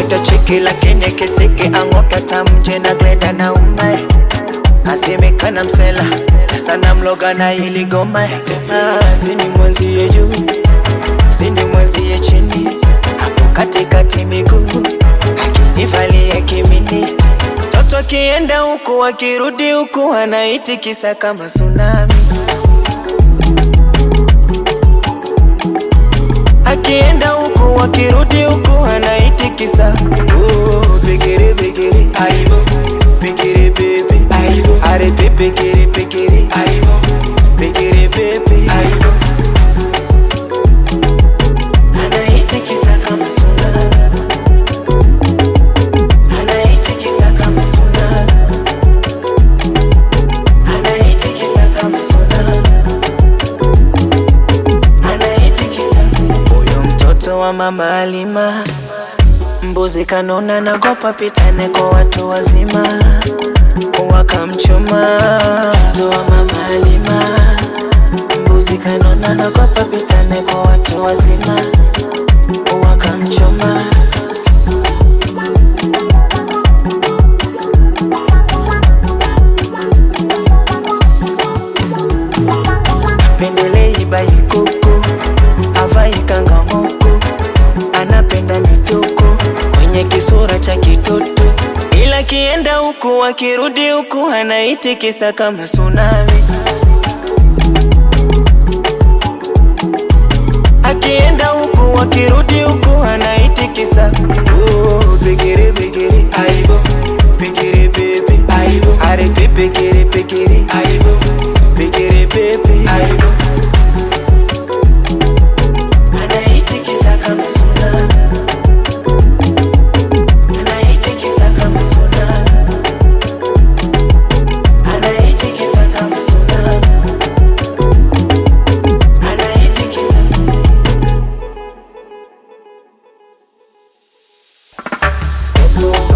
mtoto chiki lakini kisiki ang'oka tamje na glenda na umae asemekana msela sana mloga na ili goma ah, sini mwenzie juu sini mwenzie chini hapo katikati miguu akinivalia kimini toto akienda huku akirudi huku anaitikisa kama tsunami akienda huku akirudi huku anaitikisa oh, pekere pekere aibo pekere pepe aibo are pepekere pekere aibo pekere pepe aibo anaitikisa kama tsunami anaitikisa kama tsunami anaitikisa kama tsunami anaitikisa huyo mtoto wa mama Alima mbuzi kanona nagopa pitane kwa watu wazima wakamchoma mtoto wa mama Alima mbuzi kanona nagopa pitane kwa watu wazima wakamchoma pendelei baikoko avai kangamoko anapenda mitoko kwenye kisura cha kitoto ila kienda huku akirudi huku anaitikisa kama tsunami akienda huku akirudi huku anaitikisa oh, pekere pekere aibo pekere pepe aibo are pepekere pekere aibo pekere pepe aibo anaitikisa kama tsunami anaitikisa kama tsunami anaitikisa kama tsunami anaitikisa Thank